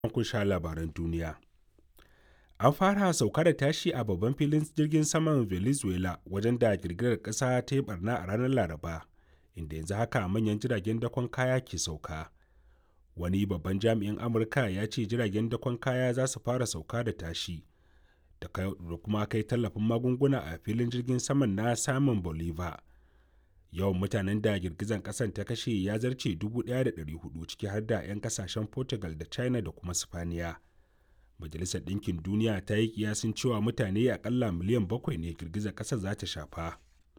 kun sha labaran duniya. An fara sauka da tashi a babban filin jirgin saman Venezuela wajen da girgizar ƙasa ta yi barna a ranar Laraba, inda yanzu haka manyan jiragen dakon kaya ke sauka. Wani babban jami'in Amurka ya ce jiragen dakon kaya za su fara sauka da tashi da kuma kai tallafin magunguna a filin jirgin saman na Simon Bolivar. Yawan mutanen da girgizar ƙasar ta kashe ya zarce 1,400 ciki har da 'yan kasashen Portugal da China da kuma Sipaniya. Majalisar Ɗinkin Duniya ta yi kiyasin cewa mutane akalla miliyan bakwai ne girgizar ƙasar za ta shafa.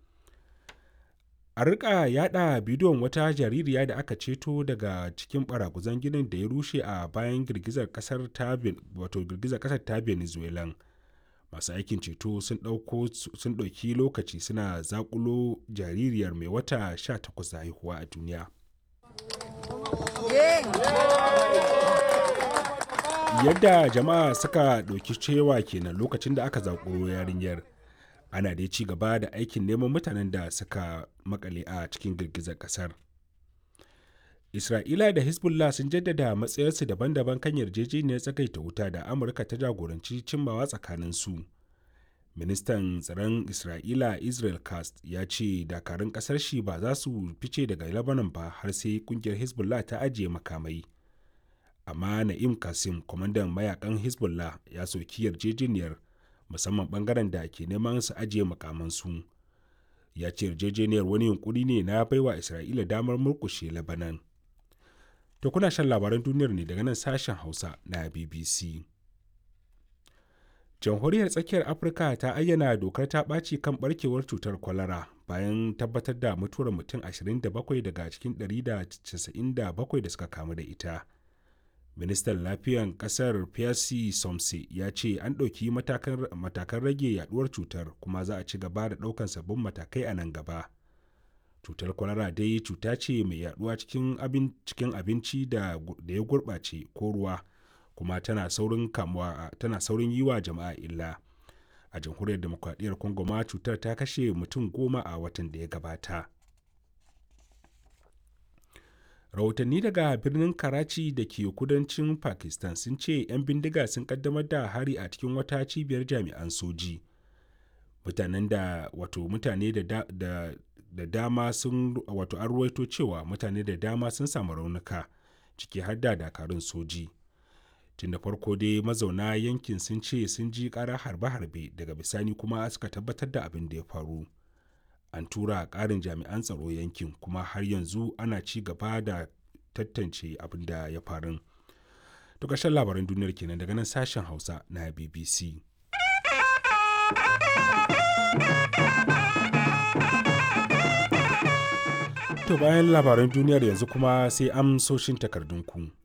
A rika yada bidiyon wata jaririya da aka ceto daga cikin baraguzan ginin da ya rushe a bayan girgizar ƙasar ta wato girgizar ƙasar ta Venezuelan. Masu aikin ceto sun ɗauki lokaci suna zakulo jaririyar mai wata 18 da haihuwa a duniya. yadda jama'a suka ɗauki cewa kenan lokacin da aka zaƙuro yarinyar ana dai ci gaba da aikin neman mutanen da suka makale a cikin girgizar ƙasar isra'ila da hezbollah sun jaddada matsayarsu daban-daban kan yarjejeniyar tsagaita wuta da amurka ta jagoranci cimmawa tsakanin su ministan tsaron isra'ila israel cast ya ce dakarun ƙasar shi ba za su fice daga lebanon ba har sai kungiyar hezbollah ta ajiye makamai amma na'im kasim kwamandan mayakan hezbollah ya soki yarjejeniyar musamman bangaren da ke neman su ajiye makamansu ya ce yarjejeniyar wani yunkuri ne na baiwa isra'ila damar murkushe labanan to kuna shan labaran duniyar ne daga nan sashen hausa na bbc jamhuriyar tsakiyar afirka ta ayyana dokar ta ɓaci kan barkewar cutar kwalara bayan tabbatar da mutuwar mutum 27 daga cikin 197 da suka kamu da ita ministan lafiyan kasar Pierre Somse ya ce an ɗauki matakan rage yaduwar cutar kuma za a ci gaba da ɗaukan sabbin matakai a nan gaba. Cutar kwalara dai cuta ce mai yaduwa cikin abinci da ya gurɓace ko ruwa kuma tana saurin kamuwa tana saurin yi wa jama'a illa. A jamhuriyar demokradiyyar Congo ma cutar ta kashe mutum goma a watan da ya gabata. rahotanni daga birnin karachi da ke kudancin pakistan sun ce 'yan bindiga sun kaddamar da hari a cikin wata cibiyar jami'an soji mutanen da wato mutane da, da, da, da dama sun wato an ruwaito cewa mutane da dama sun samu raunuka ciki har da dakarun soji tun da farko dai mazauna yankin sun ce sun ji ƙara harbe-harbe daga bisani kuma suka tabbatar da abin da ya faru an tura ƙarin jami'an tsaro yankin kuma har yanzu ana ci gaba da tantance abin da ya faru. To ƙarshen labaran duniyar kenan daga nan sashen Hausa na BBC. To bayan labaran duniyar yanzu kuma sai amsoshin takardunku.